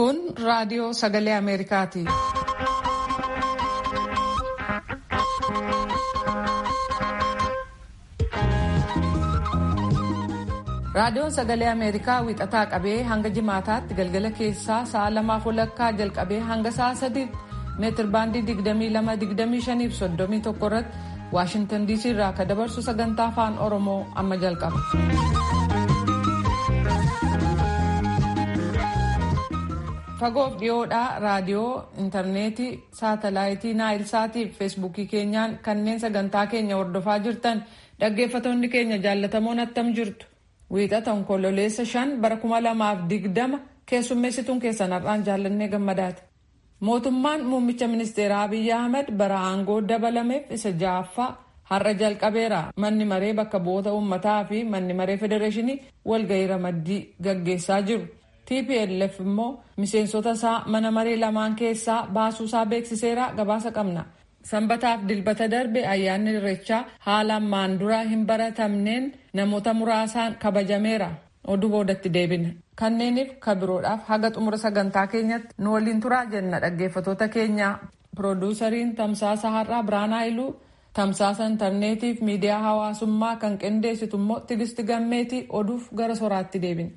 Kun raadiyoo sagalee Ameerikaati. Raadiyoon sagalee Ameerikaa wixataa qabee hanga jimaataatti galgala keessaa sa'a lamaaf walakkaa jalqabee hanga sa'a sadiitti meetir baandii 22-25 fi 31 irratti Waashintan DC irraa akka dabarsu sagantaa afaan Oromoo amma jalqaba. Fagoof dhiyoodhaa raadiyoo, intarneetii, saatalaayitii, naayilsaatii fi feesbuukii keenyaan kanneen sagantaa keenya hordofaa jirtan dhaggeeffattoonni keenya jaallatamoon attam jirtu. Wiixata onkololeessa shan bara kuma lamaaf digdama keessummeessituun keessan har'aan jaallannee gammadaati. Mootummaan muummicha ministeeraa Abiyyi Ahmed bara aangoo dabalameef isa ja'affaa har'a jalqabeera. Manni maree bakka bu'oota uummataa fi manni maree federeeshinii walgahii ramaddii gaggeessaa jiru. TPLF immoo miseensota isaa mana maree lamaan keessaa baasuusaa beeksiseera gabaasa qabna. Sanbataaf dilbata darbe ayyaanni irreechaa haala ammaan duraa hin baratamneen namoota muraasaan kabajameera. Oduu boodatti deebina. Kanneeniif kabiroodhaaf haga xumura sagantaa keenyatti nu waliin turaa jenna dhaggeeffattoota keenya. Pirooduusariin Tamsaasa Har'aa Biraanaa Iluu tamsaasa intarneetiif miidiyaa hawaasummaa kan qindeessitu immoo Tigisti Gammeetii oduuf gara soraatti deebina.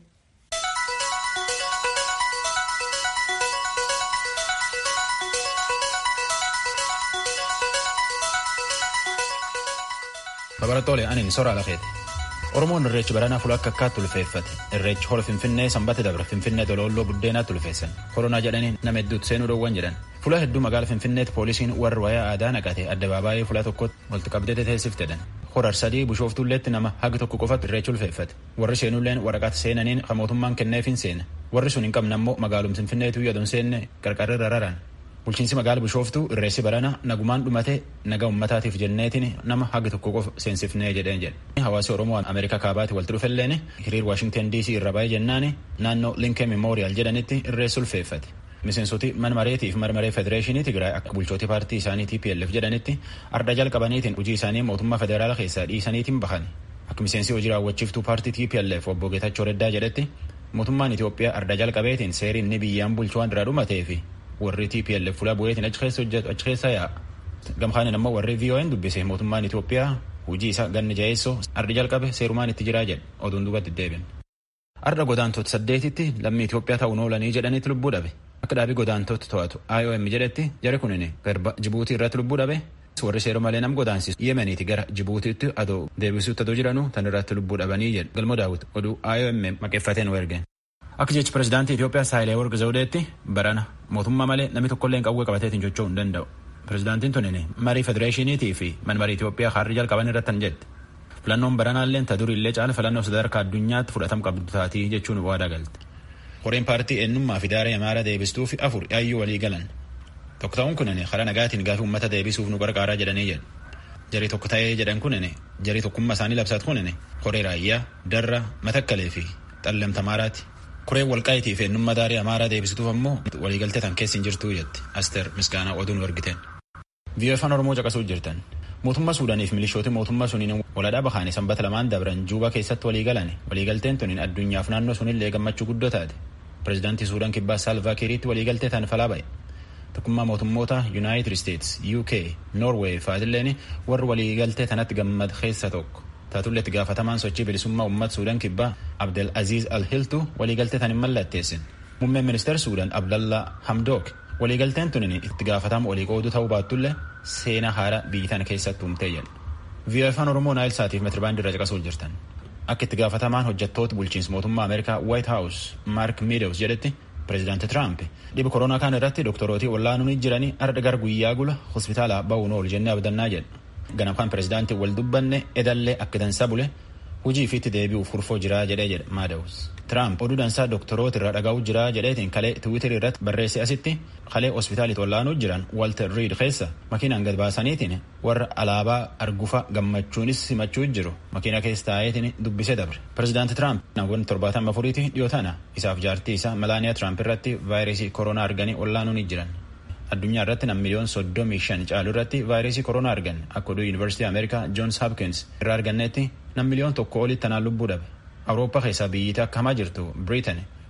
Babalattoole ani soraa lafeeti. Oromoon irreechi baranaa fuula akka akkaatti ulfeeffate. Irreechi hola Finfinnee sanbata dabre Finfinnee toloolloo buddeenaatti ulfeessan. Koronaa jedhanii nama hedduutti seenuu dhoowwan jedhan. Fuula hedduu magaala Finfinneetti poolisiin warri wayaa aadaa naqate addabaabaayii fuula tokkotti walitti qabdee teessifteedhan. Horar sadii bishooftuulleetti nama hagi tokko qofatti irreechi ulfeeffate. Warri seenulleen waraqata seenaniin kan mootummaan kenneefin seena. Warri sun hin qabne ammoo magaalum Finfinneetu yaadon seenne qarqarrirra raran. Bulchiinsi magaala bishooftuu irreessi barana nagumaan dhumate naga ummataatiif jenneetiin nama hagi tokko qofa seensifnee jedheen jedhe. Hawaasi Oromoo Ameerikaa kaabaatti walitti dhufelleen hiriir Waashingtan DC irra baay'ee jennaani naannoo Lincoln Memorial jedhanitti irreessi ulfeeffate. Miseensoti mana mareetiif mana maree federeeshinii Tigraay akka bulchooti paartii isaanii TPLF jedhanitti arda jalqabaniitiin hojii isaanii mootummaa federaala keessaa dhiisaniitiin bahan. Akka miseensi hojii raawwachiiftuu paartii TPLF obbo Geetachoo Reddaa jedhetti mootummaan Itoophiyaa arda jalqabeetiin seeriin inni biyyaan bulchuu waan irraa dhumatee fi warri TPLF fuula bu'eetiin achi keessa hojjetu achi keessa yaa'a. Gamkaanin ammoo warri VON dubbise mootummaan Itoophiyaa hojii isaa ganni jaheessoo ardi jalqabe seerumaan itti jiraa jedhe oduun duubatti deebiin. Arda godaantota saddeetitti lammii Itoophiyaa ta'uun oolanii jedhanitti lubbuu dhabe. Akka dhaabii godaantota to'atu IOM jedhetti jari kunin garba Jibuutii irratti lubbuu dhabe. Warri seeru malee nam godaansisu Yemeniiti gara Jibuutiitti adoo deebisuutti adoo jiranuu tan irratti lubbuu dhabanii jedhu. Galmoo daawwit oduu IOM maqeeffateen ergeen. Akka jechi pirezidaantii Itoophiyaa Saayilee Warqi Zawudeetti barana mootummaa malee namni tokkollee qawwee qabateetiin socho'uu hin danda'u. Pirezidaantiin tunin marii federeeshiniitii fi manmarii Itoophiyaa harri jalqaban irratti hin jette. Filannoon baranaallee ta durii illee caala filannoo sadarkaa addunyaatti fudhatama qabdu taatii jechuun waadaa galte. Koreen paartii eenyummaa fi daaree amaaraa deebistuu fi afur yaayyuu walii galan. Tokko ta'uun kunin karaa nagaatiin gaafii uummata deebisuuf nu gargaaraa jedhanii jedhu. Jarii tokko ta'ee jedhan kunin jarii tokkummaa isaanii labsat kunin koree raayyaa, darra, matakkalee fi xallamta amaaraati. Koreen walqaayitii fi eenyummaa daarii amaaraa deebisituuf ammoo waliigaltee tan keessa hin jirtuu jette Asteer Misgaanaa oduun argiteen. Biyya afaan Oromoo caqasuu jirtan. Mootummaa Suudaaniif milishooti mootummaa suniin waladhaa bahaanii sanbata lamaan dabran Juubaa keessatti walii galan waliigalteen tuniin addunyaaf naannoo sunillee gammachuu guddoo taate. Pireezidaantii Suudaan kibbaa Saalvaa Kiiriitti waliigaltee tan falaa ba'e. Tokkummaa mootummoota Yuunaayitid Isteets, UK, Noorweey fa'aatilleen warri waliigaltee tanatti gammad keessa tokko. Taatullee itti gaafatamaan sochii bilisummaa uummata Suudaan kibbaa Abdel Aziz Al-Hiltu waliigaltee tan hin mallatteessin. Muummeen ministeera Suudaan Abdallaa Hamdook waliigalteen tunin itti gaafatama olii qooduu ta'uu baattullee seenaa haaraa biyyi tana keessatti uumtee jedha. Vii'oo afaan Oromoo Naayil Saatiif meetirbaandii irra caqasuu jirtan. Akka itti gaafatamaan hojjettoota bulchiinsa mootummaa Ameerikaa White House Mark Meadows jedhetti pireezidaanti Tiraamp dhiba koronaa kan irratti dooktorootii wallaanuun jiranii arda gara guyyaa gula hospitaala ba'uun oolu jennee abdannaa jedha. Ganam kan pireezidaantii wal dubbanne edallee akka dansaa bule hujii ifiitti deebi'uuf furfoo jiraa jedhee jedha Meadows. Tiraamp oduu dansaa doktoroota irra dhagaa'uu jiraa jedheetiin kalee tiwiitirii irratti barreesse asitti kalee hospitaalitti wallaanuu jiran Walter Reed keessa makiinaan gad baasaniitiin warra alaabaa argufa gammachuunis simachuu jiru makiina keessa taa'eetiin dubbisee dabre. Pireezidaanti Tiraamp namoonni torbaatama afuriiti dhiyoo tana isaaf jaartii isaa Malaaniyaa Tiraamp irratti vaayirasii koronaa arganii wallaanuu ni jiran. Addunyaa irratti nam miliyoon soddomii shan caalu irratti vaayirasii koronaa argan akka oduu Yuunivarsiitii Ameerikaa Joons Hopkins irraa argannetti nam miliyoon tokko olitti tanaan lubbuu dhabe. Awurooppaa keessaa biyyiita akka hamaa jirtu Biriitan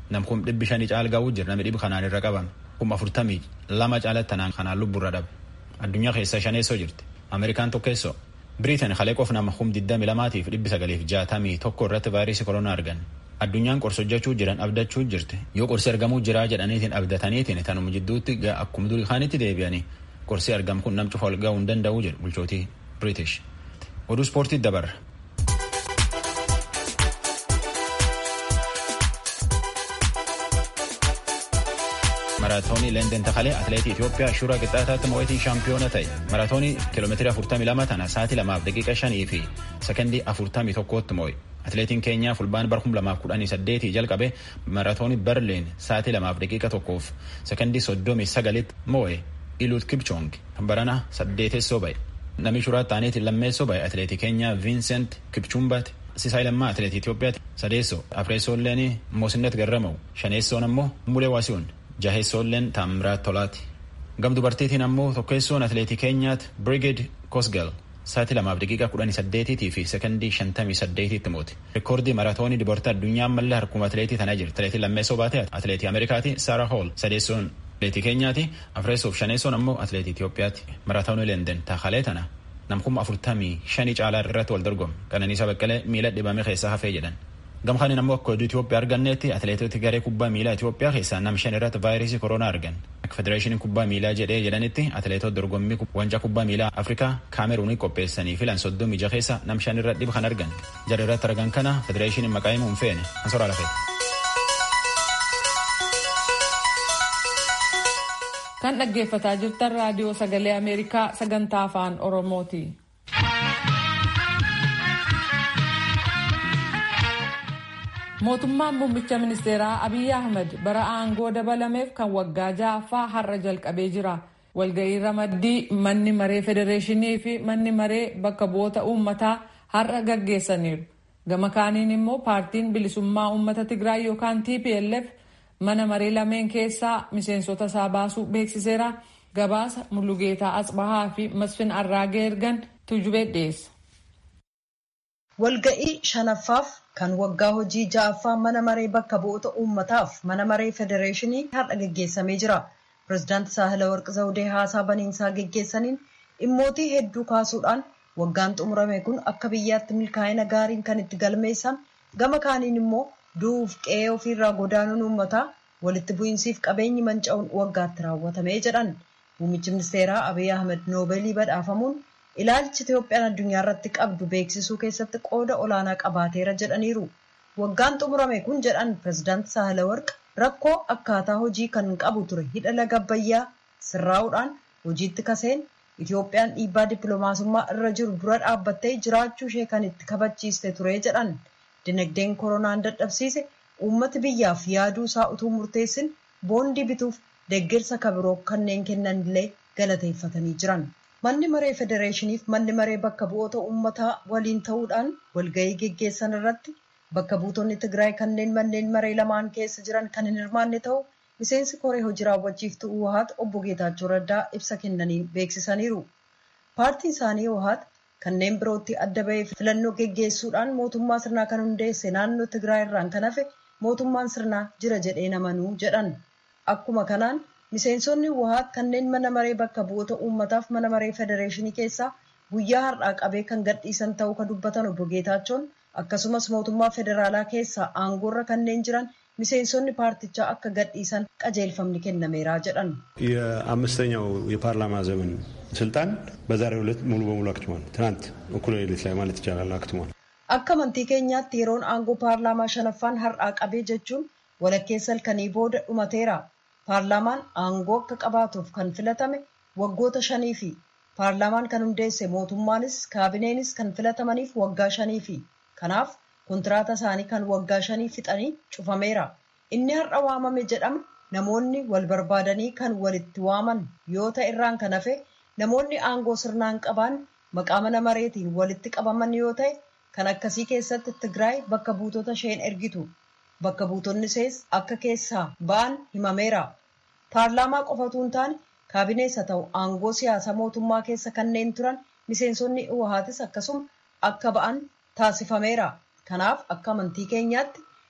nam kum dhibbi shanii caal ga'uu jira namni dhibbi kanaan irra qabame kum afurtamii lama caalatti tanaan kanaan lubburra dhabe addunyaa keessa shaneessoo jirti ameerikaan tokkeessoo biriitan kalee qof nama kum diddami lamaatiif dhibbi sagaliif jaatamii tokko irratti vaayirasii koronaa argan addunyaan qorsa hojjechuu jiran abdachuu jirti yoo qorsi argamuu jiraa jedhaniitiin abdataniitiin tanuma jidduutti akkuma durii kaanitti deebi'anii qorsi argamu kun nam cufa ol ga'uu hin danda'uu jedhu bulchootii british oduu ispoortii dabarra. maraatoonii leenden takalee atileetii Itoophiyaa shuura qixxaataatti mo'atii shaampiyoona ta'e maraatoonii kiiloomeetira 42 tana sa'aatii 2 daqiiqa 5 fi sekondii 41tti mo'e atileetiin keenyaa fulbaan bar 2018 jalqabe maraatoonii berliin sa'aatii 2 daqiiqa 1 fi sekondii 39tti mo'e iluut kipchoong barana saddeetessoo ba'e namni shuraa ta'aniitiin lammeessoo ba'e atileetii keenyaa viinsent kipchumbaati sisaay lammaa atileetii Itoophiyaati sadeessoo afreessoolleen moosinnet garrama'u shaneessoon ammoo mulee waasi'uun jaheessoolleen taamiraat tolaati gam dubartiitiin ammoo tokkeessoon atileetii keenyaatti brigid kosgel sa'aatii lamaaf daqiiqa kudhanii saddeetiitii fi sekondii shantamii saddeetiitti mooti rikoordii maraatoonii dubartii addunyaa ammallee harkuma atileetii tanaa jirti atileetii lammeessoo baatee atileetii ameerikaati saara hool sadeessoon atileetii keenyaati afreessoof shaneessoon ammoo atileetii Itoophiyaati maraatoonii leenden taakalee tana namkuma afurtamii shanii caalaa irratti wal dorgome qananiisaa baqqalee miila dhibame keessaa hafee jedhan gamkaanin ammoo akka oduu Itoophiyaa arganneetti atileetoti garee kubbaa miilaa Itoophiyaa keessaa nam shan irratti vaayirasii koronaa argan akka federeeshiniin kubbaa miilaa jedhee jedhanitti atileetota dorgommii wancaa kubbaa miilaa Afrikaa kaameruunii qopheessanii filan soddomii jaha keessa nam shan irratti dhiba kan argan jara irratti argan kana federeeshiniin maqaa himuu hin feene ansoraa lafee. kan dhaggeeffataa jirtan raadiyoo sagalee ameerikaa sagantaa afaan oromooti. mootummaan muummicha ministeeraa abiy ahmed bara aangoo dabalameef kan waggaa ja'affaa har'a jalqabee jira walga'ii ramaddii manni maree federeeshinii fi manni maree bakka bu'oota uummataa har'a gaggeessaniiru gama kaaniin immoo paartiin bilisummaa uummata tigraay yookaan tplf mana maree lameen keessaa miseensota isaa baasuu beeksiseera gabaasa mullugeetaa asbahaa fi masfin arraagee ergan tujubee dhiyeessa. walga'ii shanaffaaf kan waggaa hojii ja'affaa mana maree bakka bu'oota uummataaf mana maree federeeshinii har'a geggeessamee jira pirezidaanti saahilawarq zawudee haasaa baniinsaa geggeessaniin dhimmootii hedduu kaasuudhaan waggaan xumurame kun akka biyyaatti milkaa'ina gaariin kan itti galmeessan gama kaaniin immoo du'uuf qe'ee ofiirraa godaanuun uummataa walitti bu'iinsiif qabeenyi manca'uun waggaatti raawwatamee jedhan muummichi ministeeraa abiy ahmed noobeelii badhaafamuun ilaalchi itoophiyaan addunyaa irratti qabdu beeksisuu keessatti qooda olaanaa qabaateera jedhaniiru waggaan xumurame kun jedhan pirezidaanti saahilawarq rakkoo akkaataa hojii kan qabu ture hidha laga abbayyaa sirraa'uudhaan hojiitti kaseen itoophiyaan dhiibbaa dippiloomaasummaa irra jiru dura dhaabbattee jiraachuu ishee kan itti kabachiiste ture jedhan dinagdeen koronaan dadhabsiise uummati biyyaaf yaaduu isaa utuu murteessin boondii bituuf deeggarsa kabiroo kanneen kennanillee galateeffatanii jiran. manni maree federeeshiniif manni maree bakka bu'oota uummataa waliin ta'uudhaan walga'ii geggeessan irratti bakka buutonni tigraay kanneen manneen maree lamaan keessa jiran kan hin hirmaanne ta'u miseensi koree hojii raawwachiiftuu uhaat obbo geetaachoo raddaa ibsa kennaniin beeksisaniiru paartiin isaanii uhaat kanneen birootti adda ba'ee filannoo geggeessuudhaan mootummaa sirnaa kan hundeesse naannoo tigraay irraan kan hafe mootummaan sirnaa jira jedhee namanuu jedhan akkuma kanaan miseensonni uhaat kanneen mana maree bakka bu'oota uummataaf mana maree federeeshinii keessaa guyyaa har'aa qabee kan gadhiisan ta'uu kan dubbatan obbo Geetaachoon akkasumas mootummaa federaalaa keessaa aangoorra kanneen jiran miseensonni paartichaa akka gadhiisan qajeelfamni kennameeraa jedhan. የአምስተኛው የፓርላማ ዘመን ስልጣን በዛሬው ዕለት ሙሉ በሙሉ አክትሟል። ትናንት እኩለ ሌሊት ላይ ማለት ይቻላል አክትሟል። akka amantii keenyaatti yeroon aangoo paarlaamaa shanaffaan har'aa qabee jechuun walakkeessa halkanii booda dhumateera. paarlaamaan aangoo akka qabaatuuf kan filatame waggoota shanii fi paarlaamaan kan hundeesse mootummaanis kaabineenis kan filatamaniif waggaa shanii fi kanaaf kontiraata isaanii kan waggaa shanii fixanii cufameera inni har'a waamame jedhama namoonni wal barbaadanii kan walitti waaman yoo ta'e irraan kan hafe namoonni aangoo sirnaan qaban maqaa mana mareetiin walitti qabaman yoo ta'e kan akkasii keessatti tigraay bakka buutota isheen ergitu bakka buutonni isees akka keessaa ba'an himameera. paarlaamaa qofatu hin taane kaabinees haa ta'u aangoo siyaasaa mootummaa keessa kanneen turan miseensonni uhaatis akkasuma akka ba'an taasifameera kanaaf akka amantii keenyaatti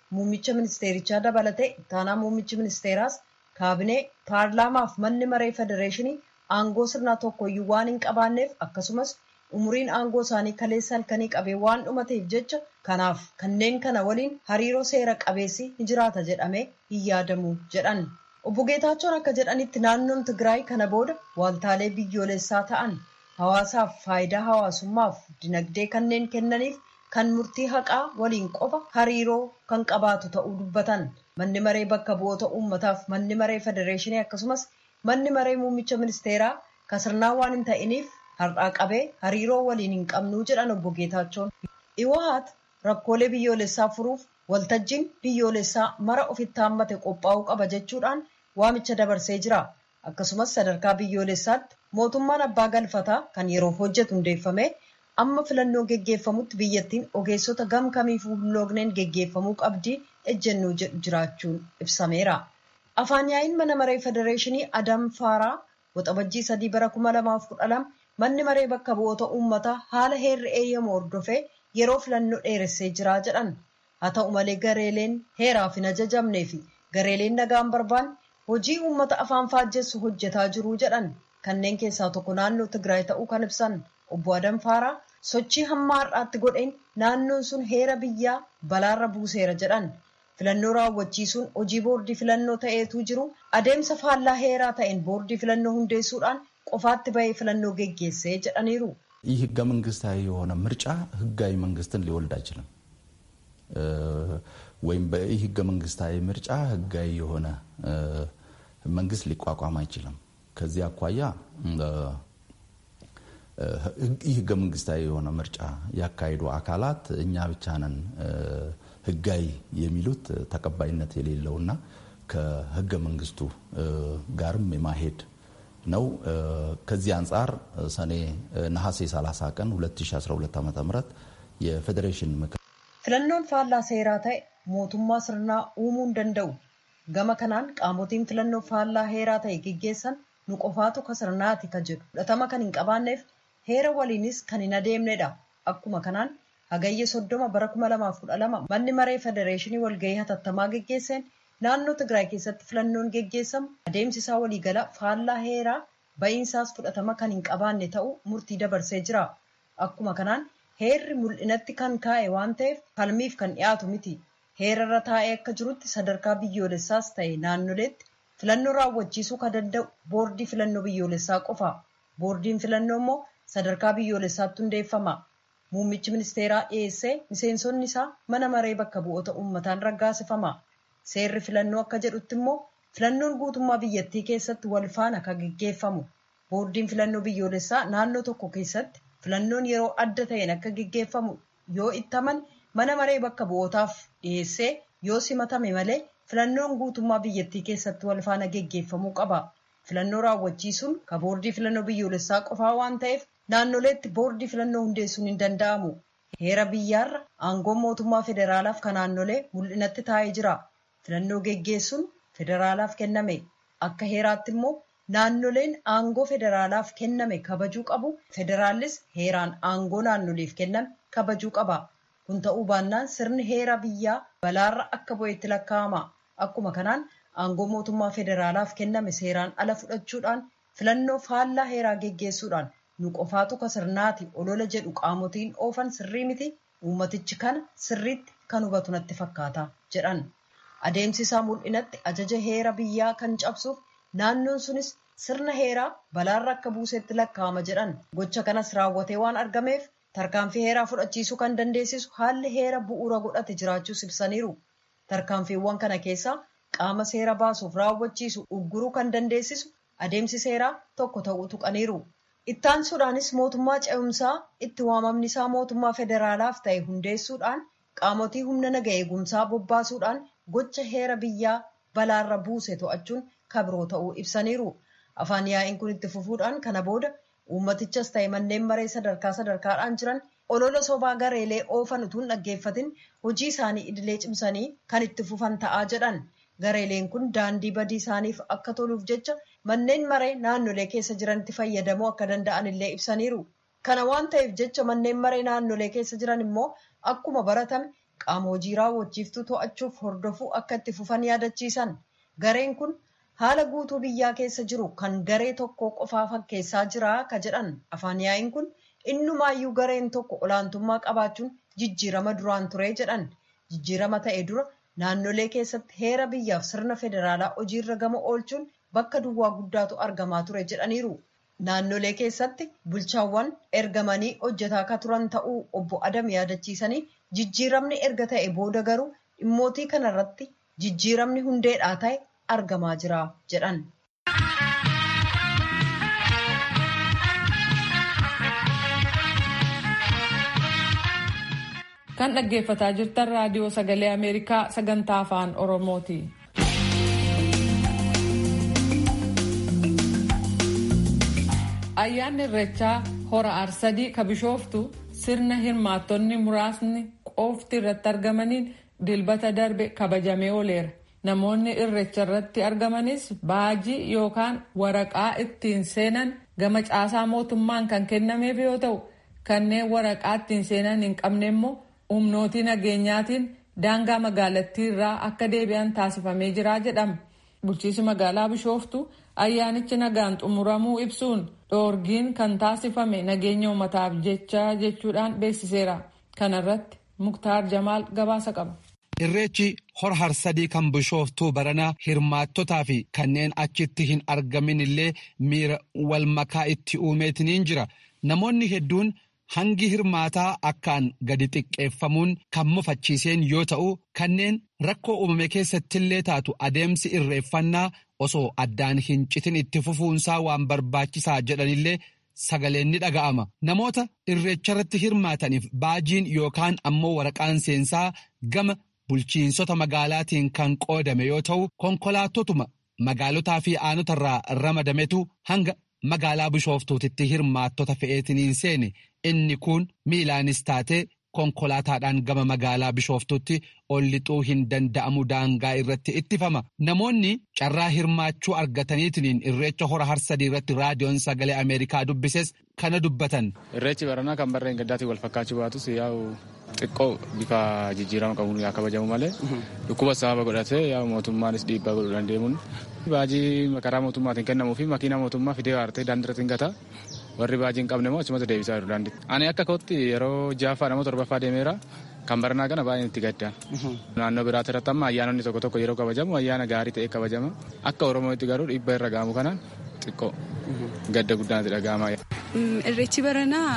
muummicha ministeerichaa dabalatee ittaanaa muummichi ministeeraas kaabinee paarlaamaaf manni maree federeeshinii aangoo sirnaa tokkoyyuu waan hin qabaanneef akkasumas umuriin aangoo isaanii kaleessa halkanii qabee waan dhumateef jecha kanaaf kanneen kana waliin hariiroo seera qabeessi ni jiraata jedhamee hin yaadamu jedhan. Obbo Geetaachoon akka jedhanitti naannoon Tigraay kana booda waaltaalee biyyoolessaa ta'an hawaasaaf faayidaa hawaasummaaf dinagdee kanneen kennaniif kan murtii haqaa waliin qofa hariiroo kan qabaatu ta'uu dubbatan. Manni maree bakka bu'oota uummataaf manni maree federeeshinii akkasumas manni maree muummicha ministeeraa kasirnaa waan hin ta'iniif har'aa qabee hariiroo waliin hin qabnuu jedhan obbo Geetaachoon. Iwahaat rakkoolee biyyoolessaa furuuf waltajjiin biyyoolessaa mara ofitti haammate qophaa'uu qaba jechuudhaan waamicha dabarsee jira. Akkasumas sadarkaa biyyoolessaatti mootummaan abbaa galfataa kan yeroof hojjetu hundeeffame amma filannoo geggeeffamutti biyyattiin ogeessota gam kamiifuu hin loogneen geggeeffamuu qabdi ejjennoo jedhu jiraachuun ibsameera. Afaan yaa'iin mana maree federeeshinii Adam Faaraa waxabajjii sadii bara kuma lamaaf kudha lama manni maree bakka bu'oota uummataa haala heerri eeyyamu hordofee yeroo filannoo dheeressee jira jedhan. Haa ta'u malee gareeleen heeraaf hin ajajamnee fi gareeleen nagaan barbaan hojii uummata afaan faajjessu hojjetaa jiru jedhan. Kanneen keessaa tokko naannoo Tigraay ta'uu kan ibsan obbo Adam Faaraa sochii hamma har'aatti godheen naannoon sun heera biyyaa balaarra buuseera jedhan. Filannoo raawwachiisuun hojii boordii filannoo ta'eetu jiru adeemsa faallaa heeraa ta'een boordii filannoo hundeessuudhaan qofaatti bahee filannoo geggeessee jedhaniiru. ይህ ህገ መንግስታዊ የሆነ ምርጫ ህጋዊ መንግስትን ሊወልድ አይችልም። ወይም በይህ ህገ መንግስታዊ ምርጫ ህጋዊ የሆነ መንግስት ሊቋቋም አይችልም። ከዚህ አኳያ ይህ ህገ መንግስታዊ የሆነ ምርጫ ያካሄዱ አካላት እኛ ብቻ ነን ህጋዊ የሚሉት ተቀባይነት የሌለውና ከህገ መንግስቱ ጋርም የማሄድ ነው። ከዚህ አንጻር ሰኔ ነሐሴ 30 ቀን 2012 ዓ ም የፌዴሬሽን ምክር filannoon faallaa seeraa ta'e mootummaa sirnaa uumuu hin danda'u. Gama kanaan qaamotiin filannoo faallaa heeraa ta'e geggeessan nu qofaatu ka sirnaati ka jedhu fudhatama kan hin qabaanneef heera waliinis kan hin adeemnedha. Akkuma kanaan hagayya soddoma bara kuma lamaaf kudha lama manni maree federeeshinii walgahii hatattamaa geggeesseen naannoo Tigraay keessatti filannoon geggeessamu adeemsisaa waliigala faallaa heeraa ba'iinsaas fudhatama kan hin qabaanne ta'uu murtii dabarsee jira. Akkuma kanaan heerri mul'inatti kan kaa'e waan ta'eef falmiif kan dhiyaatu miti. Heerarra taa'ee akka jirutti sadarkaa biyyoolessaas ta'e naannoleetti filannoo raawwachiisuu kan danda'u boordii filannoo biyyoolessaa qofa. Boordiin filannoo immoo sadarkaa biyyoolessaatti hundeeffama. Muummichi ministeeraa dhiyeessee miseensonni isaa mana maree bakka bu'oota uummataan raggaasifama. Seerri filannoo akka jedhutti immoo filannoon guutummaa biyyattii keessatti wal faana kan geggeeffamu. Boordiin filannoo biyyoolessaa naannoo tokko keessatti filannoon yeroo adda ta'een akka geggeeffamu yoo ittaman mana maree bakka bu'ootaaf dhiyeessee yoo simatame malee filannoon guutummaa biyyattii keessatti wal faana geggeeffamuu qaba. Filannoo raawwachiisuun ka boordii filannoo biyyoolessaa qofaa waan ta'eef naannoleetti boordii filannoo hundeessuun hin danda'amu. Heera biyyaarra aangoon mootummaa federaalaaf kan naannolee mul'inatti taa'ee jira. Filannoo geggeessuun federaalaaf kenname. Akka heeraatti immoo naannoleen aangoo federaalaaf kenname kabajuu qabu. Federaallis heeraan aangoo naannoleef kenname kabajuu qaba. Kun ta'uu baannaan sirni heera biyyaa balaarra akka bu'eetti lakkaa'ama. Akkuma kanaan aangoo mootummaa federaalaaf kenname seeraan ala fudhachuudhaan filannoo faallaa heeraa geggeessuudhaan nu qofaatu ka sirnaati olola jedhu qaamotiin oofan sirrii miti uummatichi kana sirriitti kan hubatu natti fakkaata jedhan. Adeemsi isaa mul'inatti ajaja heera biyyaa kan cabsuuf naannoon sunis sirna heeraa balaarra akka buusetti lakkaa'ama jedhan. Gocha kanas raawwatee waan argameef tarkaanfii heeraa fudhachiisuu kan dandeessisu haalli heera bu'uura godhate jiraachuus ibsaniiru. Tarkaanfiiwwan kana keessaa qaama seera baasuuf raawwachiisu ugguruu kan dandeessisu adeemsi seeraa tokko ta'uu tuqaniiru. Ittaansuudhaanis mootummaa ce'umsaa itti waamamni isaa mootummaa federaalaaf ta'e hundeessuudhaan qaamotii humna naga eegumsaa bobbaasuudhaan gocha heera biyyaa balaarra buuse to'achuun kabiroo ta'uu ibsaniiru. Afaan yaa'iin kun itti fufuudhaan kana booda uummatichas ta'e manneen maree sadarkaa sadarkaadhaan jiran olola sobaa gareelee oofan utuu hin dhaggeeffatin hojii isaanii idilee cimsanii kan itti fufan ta'aa jedhan. Gareeleen kun daandii badii isaaniif akka toluuf jecha manneen maree naannolee keessa jiranitti fayyadamuu akka danda'an illee ibsaniiru. Kana waan ta'eef jecha manneen maree naannolee keessa jiran immoo akkuma baratame qaama hojii raawwachiiftuu to'achuuf hordofuu akka itti fufan yaadachiisan gareen kun haala guutuu biyyaa keessa jiru kan garee tokko qofaa fakkeessaa jira ka jedhan afaan yaa'iin kun innumaayyuu gareen tokko olaantummaa qabaachuun jijjiirama duraan ture jedhan jijjiirama ta'e dura naannolee keessatti heera biyyaaf sirna federaalaa hojiirra gama oolchuun bakka duwwaa guddaatu argamaa ture jedhaniiru. Naannolee keessatti bulchaawwan ergamanii hojjetaa akka turan ta'uu obbo Adam yaadachiisanii jijjiiramni erga ta'e booda garuu dhimmootii kanarratti jijjiiramni hundeedhaa ta'e argamaa jira jedhan. Kan dhaggeeffataa jirtan raadiyoo sagalee Ameerikaa sagantaa afaan Oromooti. Ayyaanni irreechaa hora arsadii ka bishooftu sirna hirmaattonni muraasni qofti irratti argamaniin dilbata darbe kabajamee ooleera. Namoonni irreecha irratti argamanis baajii yookaan waraqaa ittiin seenan gama caasaa mootummaan kan kennameef yoo ta'u kanneen waraqaa ittiin seenan hin qabne immoo humnootii nageenyaatiin daangaa magaalattii irraa akka deebi'an taasifamee jira jedhama. Bulchiinsi magaalaa bishooftu ayyaanichi nagaan xumuramuu ibsuun dhoorgiin kan taasifame nageenya uummataaf jecha jechuudhaan beeksiseera. Kana irratti Muktaar Jamaal gabaasa qaba. Irreechi hora harsadii kan bishooftuu baranaa hirmaattotaa fi kanneen achitti hin argamin illee miira wal makaa itti uumeetiniin jira. Namoonni hedduun hangi hirmaataa akkaan gadi xiqqeeffamuun kan mufachiiseen yoo ta'u kanneen rakkoo uumame keessattillee taatu adeemsi irreeffannaa osoo addaan hin citin itti fufuunsaa waan barbaachisaa jedhanillee sagaleen ni dhaga'ama. Namoota irreecharratti hirmaataniif baajiin yookaan ammoo waraqaan seensaa gama bulchiinsota magaalaatiin kan qoodame yoo ta'u konkolaattotuma magaalotaa fi aanotarraa ramadametu hanga magaalaa bishooftuutitti hirmaattota fe'eetiniin seene inni kun miilaanis taate konkolaataadhaan gama magaalaa bishooftutti ol lixuu hin danda'amu daangaa irratti ittifama namoonni carraa hirmaachuu argataniitiniin irreecha hora harsadii irratti raadiyoon sagalee ameerikaa dubbises kana dubbatan. irreechi baranaa kan barreen gaddaatiin wal fakkaachuu baatus yaa'u xiqqoo bifa jijjiirama qabuun yaa kabajamu malee dhukkuba sababa godhatee yaa mootummaanis dhiibbaa godhuu dandeemuun baajii karaa mootummaatiin kennamuu fi makiinaa mootummaa fidee waartee daandiirratti hin gata warri baajii hin qabne immoo achumatti deebisaa jiru daandiitti. Ani akka kootti yeroo jaaffaa nama torbaffaa deemeera kan baranaa kana baay'een itti gaddaan. Naannoo biraatti irratti amma ayyaanonni tokko tokko yeroo kabajamu ayyaana gaarii ta'e kabajama. Akka Oromootti garuu dhiibbaa irra gaamu kanaan xiqqoo gadda guddaatti dhaga'ama. Irreechi baranaa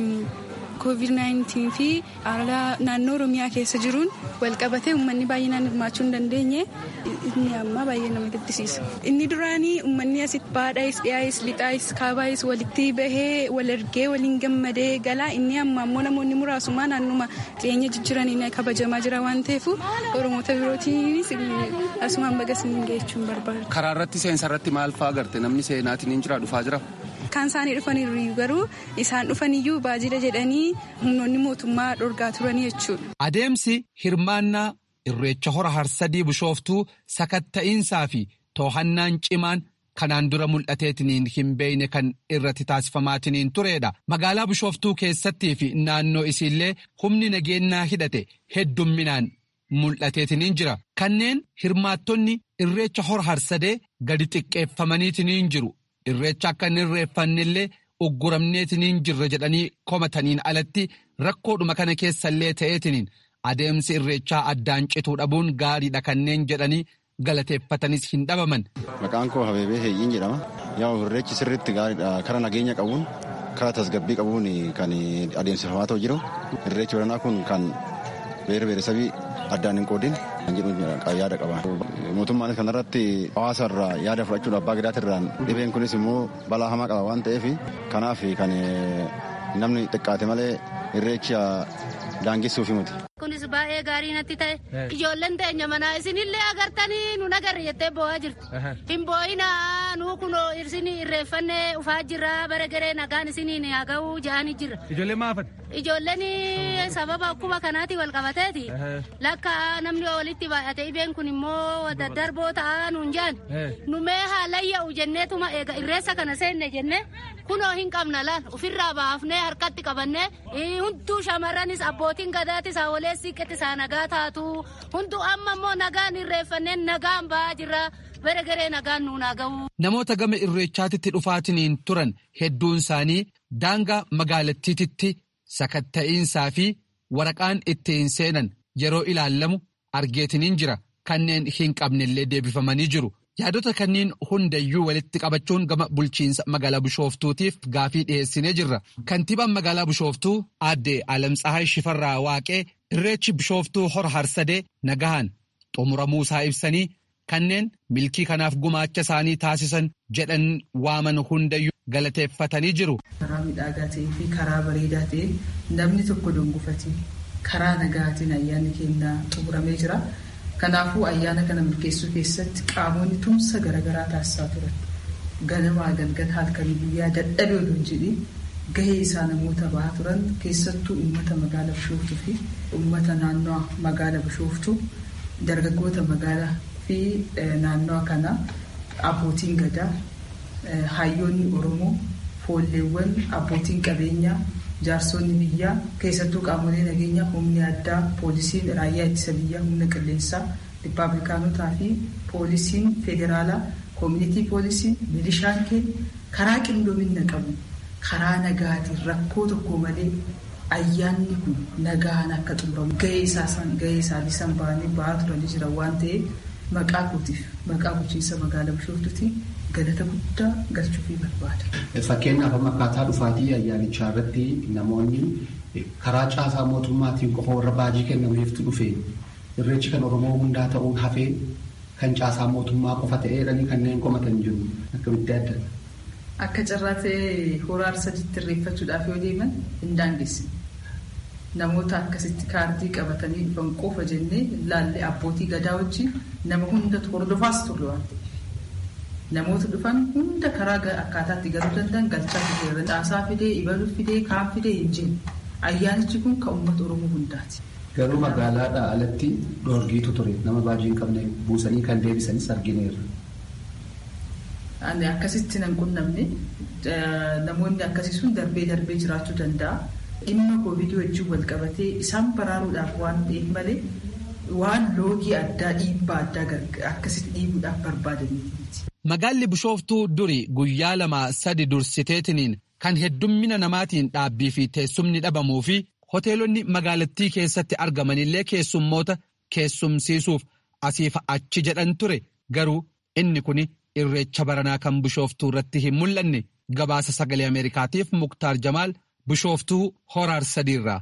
COVID-19 fi haala naannoo Oromiyaa keessa jiruun walqabatee uummanni baay'inaan hirmaachuu hin dandeenye inni ammaa baay'ee nama gaddisiisa. Inni duraanii uummanni asitti baadhaayis dhiyaayis lixaayis kaabaayis walitti bahee wal ergee waliin gammadee galaa inni amma ammoo namoonni muraasumaa naannuma dhiyeenya jijjiiraniin kabajamaa jira waan ta'eef Oromoota birootiinis asumaan baga siniin geechuun barbaadu. Karaa irratti seensa irratti maal fa'aa agarte namni seenaatiin hin jira dhufaa jira. Kan isaanii dhufaniiru garuu isaan dhufaniyyuu baajila jedhanii humnoonni mootummaa dhorgaa turanii jechuudha. Adeemsi hirmaannaa irreecha hora harsadii bishooftuu sakatta'iinsaa fi too'annaan cimaan kanaan dura mul'ateetiniin hin beeyne kan irratti taasifamaatiniin turedha. Magaalaa bishooftuu keessattii fi naannoo isiillee humni nageenyaa hidhate heddumminaan mul'ateetiniin jira. Kanneen hirmaattonni irreecha hora harsadee gadi xiqqeeffamaniitiniin jiru. Irreecha akka hin irreeffannellee ugguramneetiniin jirra jedhanii komataniin alatti rakkoodhuma kana keessallee ta'eetiniin adeemsi irreechaa addaan cituu dhabuun gaariidha kanneen jedhanii galateeffatanis hin dhabaman. Maqaan koo Habeebee Heeyyiin jedhama. Yaa'u irreechi sirriitti gaariidha. Kara nageenya qabuun, kara tasgabbii qabuun kan adeemsifamaa ta'u jiru. Irreechi baranaa kun kan beera beeresabii addaan hin qoodin kan jedhu yaada qaba. Mootummaanis kanarratti hawaasa irraa yaada fudhachuun abbaa gadaatirraan dhibeen kunis immoo balaa hamaa qaba waan ta'eef kanaaf kan namni xiqqaate malee irreecha daangessuufi miti. Kunis baay'ee gaarii natti ta'e ijoolleen teenya manaa isinillee agartanii nu nagarre jettee boo'aa jirti. Hin boo'inaa nu kun isin irreeffannee ufaa jirra bara garee nagaan isiniin haa ga'uu ja'anii jirra. Ijoollee maafat? ijoolleen sababa dhukkuba kanaati wal qabateeti lakka namni walitti baay'ate dhibeen kun immoo daddarboo ta'aa nuun jaan nu mee haalayya'u jenneetuma eega irreessa kana seenne jenne kunoo hin qabna laan ofirraa baafnee harkatti qabannee hunduu shamarranis abbootiin gadaatis hawwalee siiqqetti isaa nagaa taatu hunduu amma immoo nagaan irreeffannee nagaan ba'aa jirra bara garee nagaan nuun haa ga'u. Namoota gama irreechaatitti dhufaatiniin turan hedduun isaanii daangaa magaalattiititti sakatta'iinsaa fi waraqaan ittiin seenan yeroo ilaallamu argeetiniin jira kanneen hin qabnellee deebifamanii jiru. Yaadota kanneen hundayyuu walitti qabachuun gama bulchiinsa magaalaa Bishooftuutiif gaafii dhiyeessinee jirra. Kantiibaan magaalaa Bishooftuu aadde Alamtsahay Shifarraa Waaqee irreechi Bishooftuu hora harsadee nagahan xumuramuu isaa ibsanii kanneen milkii kanaaf gumaacha isaanii taasisan jedhan waaman hundayyuu galateeffatanii jiru. Karaa miidhagaa ta'ee fi karaa bareedaa ta'een namni tokko dongofatee karaa nagaatiin ayyaanni keenyaa xumuramee jira. Kanaafuu ayyaana kana milkeessuu keessatti qaamonni tumsa garaagaraa taasisaa turan. Ganamaa galgala halkanii guyyaa dadhabee oduu hin jedhin gahee isaa namoota bahaa turan keessattuu uummata magaalaa Bishooftuu fi uummata naannoo magaalaa Bishooftuu dargaggoota magaalaa fi naannoo kana abbootiin gadaa hayyoonni Oromoo foolleewwan abbootiin qabeenyaa jaarsonni biyyaa keessattuu qaamolee nageenyaa humni addaa poolisiin raayyaa ittisa biyyaa humna qilleensaa rippaabilikaanotaa fi poolisiin federaalaa koomunitii poolisiin milishaan keenya karaa qindoomina qabu karaa nagaatiin rakkoo tokko malee ayyaanni kun nagaan akka xumuramu gahee isaanii san ba'anii ba'aa turanii jiran waan ta'eef maqaa kootiif maqaa bulchiinsa magaalaa Bishooftuutiin galata guddaa galchuufii barbaada. Fakkeenyaaf amma akkaataa dhufaatii ayyaanichaa irratti namoonni karaa caasaa mootummaatiin qofa warra baajii kennameeftu dhufe irreechi kan Oromoo hundaa ta'uun hafee kan caasaa mootummaa qofa ta'eedhanii kanneen komatan jiru akkamitti adda. Akka carraa ta'ee hora arsadiitti irreeffachuudhaaf yoo deeman hin daangessine. Namoota akkasitti kaardii qabatanii dhufan qofa jennee laallee abbootii gadaa wajjin nama hundatu hordofaas turre waan ta'eef. namoota dhufan hunda karaa akkaataatti galuu danda'an galchaa fideera dhaasaa fidee ibaluu fidee kaan fidee hin jenne ayyaanichi kun kan uummata oromoo hundaati. Garuu magaalaadhaa alatti dhoorgiitu ture nama baajii hin qabne buusanii kan deebisanis argineerra. Ani akkasitti nan qunnamne namoonni akkasii sun darbee darbee jiraachuu danda'a. Dhimma koovidii wajjin wal qabatee isaan baraaruudhaaf waan ta'eef malee waan loogii addaa dhiibbaa addaa akkasitti dhiibuudhaaf barbaadaniiti. Magaalli Bishooftuu duri guyyaa lama sadi dursiteetiniin kan heddummina namaatiin dhaabbii fi teessumni dhabamuu fi hoteelonni magaalattii keessatti argamanillee keessummoota keessumsiisuuf asiif achi jedhan ture garuu inni kun irreecha baranaa kan Bishooftuu irratti hin mul'anne gabaasa sagalee Ameerikaatiif Muktaar Jamaal Bishooftuu Horaar sadiirraa.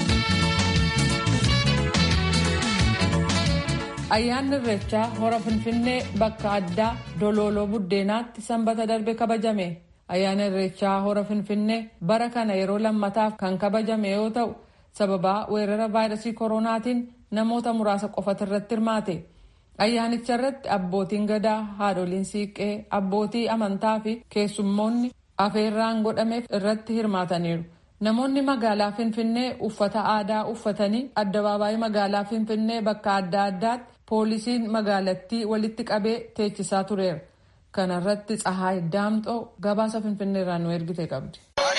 Ayyaanni irreechaa hora Finfinnee bakka addaa Dolooloo Buddeenaatti sanbata darbe kabajame. Ayyaanni irreechaa hora Finfinnee bara kana yeroo lammataaf kan kabajame yoo ta'u sababaa weerara vaayirasii koronaatiin namoota muraasa qofatu irratti hirmaate. Ayyaanicha irratti abbootiin gadaa, haadholiin siiqqee, abbootii amantaa fi keessummoonni afeerraan godhameef irratti hirmaataniiru. Namoonni magaalaa Finfinnee uffata aadaa uffatanii addabaabaayii magaalaa Finfinnee bakka adda addaatti poolisiin magaalattii walitti qabee teechisaa tureera. Kana irratti Tsahaay Daamxoo gabaasa Finfinneerraa nu ergite qabdi.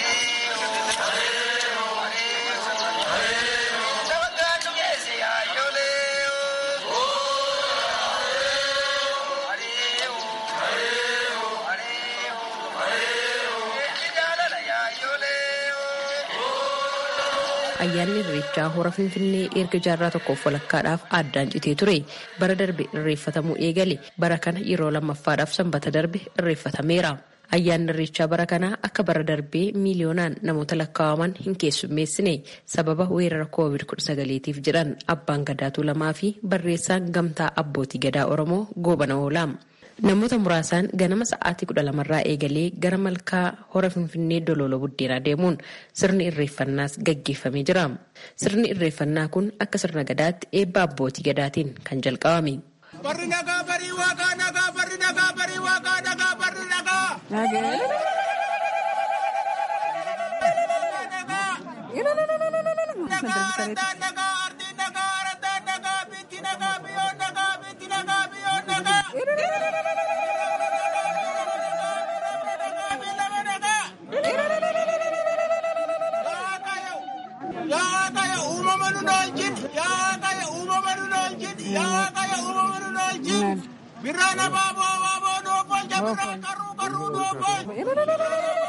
ayyaanni irreechaa hora finfinnee erga jaarraa tokkoof walakkaadhaaf addaan citee ture bara darbe irreeffatamuu eegale bara kana yeroo lammaffaadhaaf sanbata darbe irreeffatameera. ayyaanni irreechaa bara kanaa akka bara darbee miiliyoonaan namoota lakkaa'aman hin keessummeessine sababa weerara koovid 19tiif jedhan abbaan gadaatuu lamaa fi barreessaan gamtaa abbootii gadaa oromoo goobana oolaa. namoota muraasaan ganama sa'aatii kudha lamarraa eegalee gara malkaa hora finfinnee dolooloo buddeenaa deemuun sirni irreeffannaas gaggeeffamee jira sirni irreeffannaa kun akka sirna gadaatti eebba abbootii gadaatiin kan jalqabame. Barri nagaa barii waaqaa nagaa barri nagaa barii waaqaa nagaa barri nagaa. na darbisareeti. Yaa kaya uumama nu noolchin, yaa kaya uumama nu noolchin, yaa kaya uumama nu noolchin. Birraan abaaboo abaaboo doofolcha birraan karruu karruu doofol.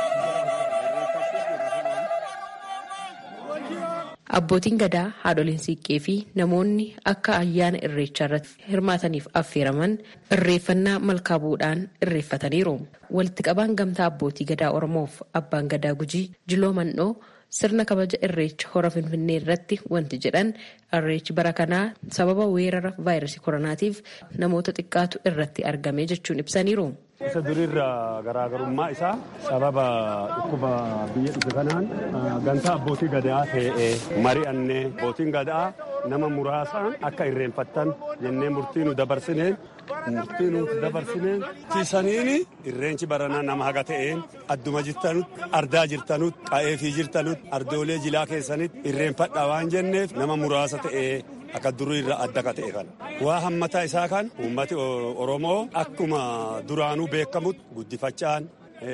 Abbootiin gadaa haadholiin siiqqee fi namoonni akka ayyaana irreechaa irratti hirmaataniif affeeraman irreeffannaa malkaa bu'uudhaan irreeffataniiru. Walitti qabaan gamtaa abbootii gadaa Oromoof abbaan gadaa Gujii Jiloo Mandhoo sirna kabaja irreecha hora Finfinnee irratti wanti jedhan irreechi bara kanaa sababa weerara vaayirasii koronaatiif namoota xiqqaatu irratti argame jechuun ibsaniiru. Isa duriirra garaagarummaa isaa sababa dhukkuba biyya dhufe kanaan gamtaa abbootii gadaa ta'ee mari'annee abbootiin gadaa nama muraasaan akka irreeffattan jennee murtii nu dabarsineen murtii nu dabarsineen tiisaniini irreenchi baranaa nama haga ta'een adduma jirtanutti ardaa jirtanutti qa'eefii jirtanutti ardoolee jilaa keessanitti irreeffadha waan jenneef nama muraasa ta'ee akka durii irra adda ka ta'e kana. Waa hammataa isaa kan uummati Oromoo akkuma duraanuu beekamutti guddifachaan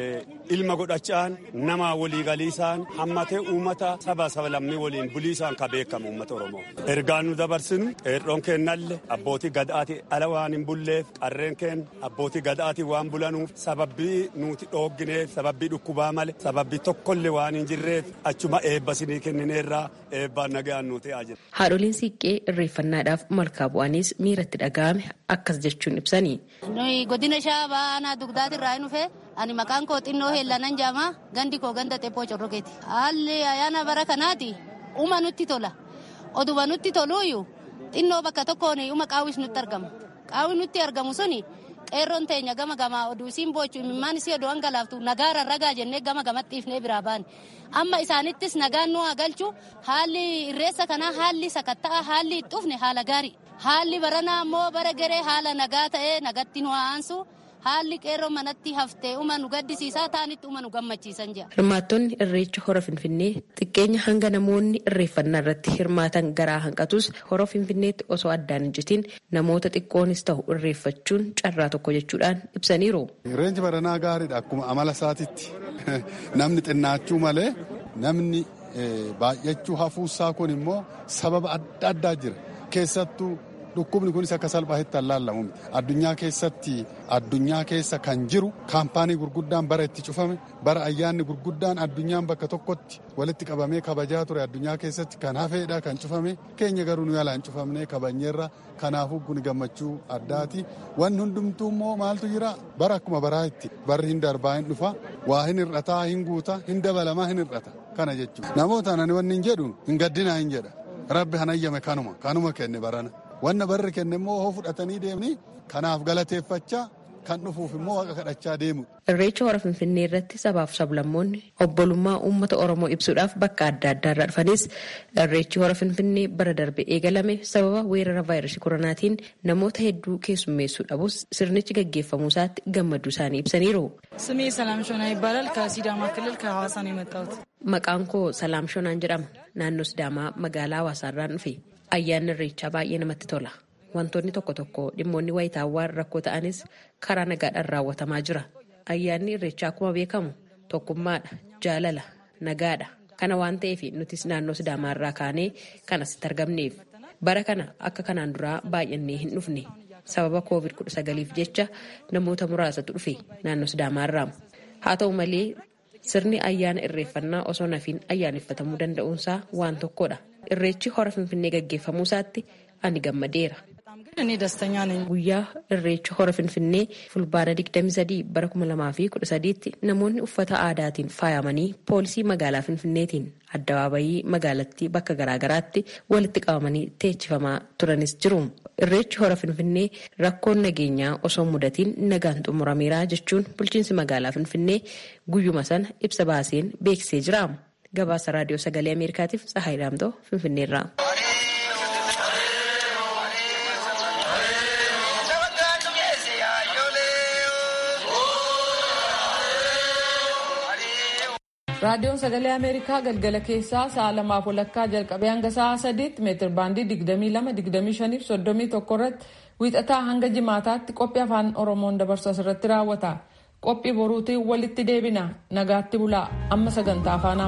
ilma godhachaan nama waliigaliisaan hammatee uummata saba saba lammii waliin buliisaan ka beekamu uummata Oromoo. Ergaan nu dabarsinu qeerroon kennalle abbootii gadaati ala waan hin bulleef qarreen keen abbootii gadaati waan bulanuuf sababbii nuti dhooggineef sababbii dhukkubaa male sababbii tokkollee waan hin jirreef achuma eebba sinii kennineerraa eebbaan nagaan nu ta'aa jira. Haadholiin siiqqee irreeffannaadhaaf malkaa bu'anis miiratti dhaga'ame akkas jechuun ibsanii. Nuyi godina shaabaa aanaa dugdaati irraa hin dhufe ani maqaan koo xinnoo heellanan jaama gandi koo ganda xephoo corrogeeti. Haalli ayyaana bara kanaati uma nutti tola. Oduma nutti toluuyyuu xinnoo bakka tokkoon uma qaawwis nutti argama. Qaawwi nutti argamu suni qeerroon teenya gama gamaa oduu isiin boochu imimmaan isii oduu hangalaaftu nagaara ragaa jennee gama gamatti ifnee biraa baane. Amma isaanittis nagaan nu galchu haalli irreessa kanaa haalli sakatta'a haalli itti dhufne haala gaarii. Haalli baranaa immoo bara garee haala nagaa ta'ee nagatti nu aansu. haalli qeerroo manatti haftee uma nu gaddisiisaa ta'anitti uma nu gammachiisan jira. Hirmaattonni irreecha hora Finfinnee xiqqeenya hanga namoonni irreeffannaa irratti hirmaatan garaa hanqatus hora Finfinneetti osoo addaan hin citin namoota xiqqoonis ta'u irreeffachuun carraa tokko jechuudhaan ibsaniiru. Irreenchi baranaa gaariidha akkuma amala isaatitti namni xinnaachuu malee namni baay'achuu hafuusaa kun immoo sababa adda addaa jira keessattuu. Dhukkubni kunis akka salphaatti allaallamu addunyaa keessatti addunyaa keessa kan jiru kaampaanii gurguddaan bara itti cufame bara ayyaanni gurguddaan addunyaan bakka tokkotti walitti qabamee kabajaa ture addunyaa keessatti kan hafeedha kan cufame keenya garuu nu yaalaan cufamnee kabajneerra kanaafuu kun gammachuu addaati wanni hundumtuu immoo maaltu jira bara akkuma baraa itti barri hin darbaa hin dhufa waa hin hir'ataa hin guuta hin dabalamaa hin hir'ata kana jechuudha namootaan ani wanni hin jedhu hin gaddinaa hin jedha rabbi hanayyame kanuma kanuma kenne barana. wanna barri kenne immoo hoo fudhatanii deemni kanaaf galateeffachaa kan dhufuuf immoo waaqa kadhachaa deemu. Irreecha hora Finfinnee irratti sabaaf sablammoonni obbolummaa uummata Oromoo ibsuudhaaf bakka adda addaa irraa dhufanis irreechi hora Finfinnee bara darbe eegalame sababa weerara vaayirasii koronaatiin namoota hedduu keessummeessuu dhabus sirnichi gaggeeffamuu isaatti gammaduu isaanii ibsaniiru. ስሜ ሰላም ሾና ይባላል። ከሲዳማ ክልል ከሐዋሳ ነው የመጣሁት። Maqaan koo Salaam Shonaan jedhama. Naannoo Sidaamaa magaalaa Hawaasaarraan dhufe. Ayyaanni irreechaa baay'ee namatti tola. Wantoonni tokko tokko dhimmoonni wayitaawwaan rakkoo ta'anis karaa nagaadhaan raawwatamaa jira. Ayyaanni irreechaa akkuma beekamu tokkummaadha, jaalala, nagaadha. Kana waan ta'eef nutis naannoo Sidaamaarraa kaanee kan asitti argamneef. Bara kana akka kanaan duraa baay'annee hin dhufne. Sababa COVID-19f jecha namoota muraasatu dhufe naannoo Sidaamaarraa. Haa ta'u malee sirni ayyaana irreeffannaa osoo nafiin ayyaaneffatamuu danda'uunsaa waan tokkodha. Irreechi hora Finfinnee gaggeeffamuu isaatti ani gammadeera. እኔ ደስተኛ ነኝ። Guyyaa irreecha hora Finfinnee fulbaana 23 bara 2013tti namoonni uffata aadaatiin faayamanii poolisii magaalaa Finfinneetiin addabaabayii magaalattii bakka garaagaraatti walitti qabamanii teechifamaa turanis jiru. Irreechi hora Finfinnee rakkoon nageenyaa osoo mudatiin nagaan xumurameera jechuun bulchiinsi magaalaa Finfinnee guyyuma sana ibsa baaseen beeksisee jira. Gabaasa raadiyoo sagalee Ameerikaatiif Tsahaay Daamtoo Finfinneerraa. raadiyoon sagalee ameerikaa galgala keessaa sa'a lamaaf walakkaa jalqabee hanga sa'a sadiitti meetir baandii 22 25 irratti wiixataa hanga jimaataatti qophii afaan oromoon dabarsu asirratti raawwata qophii boruutiin walitti deebina nagaatti bulaa amma sagantaa afaan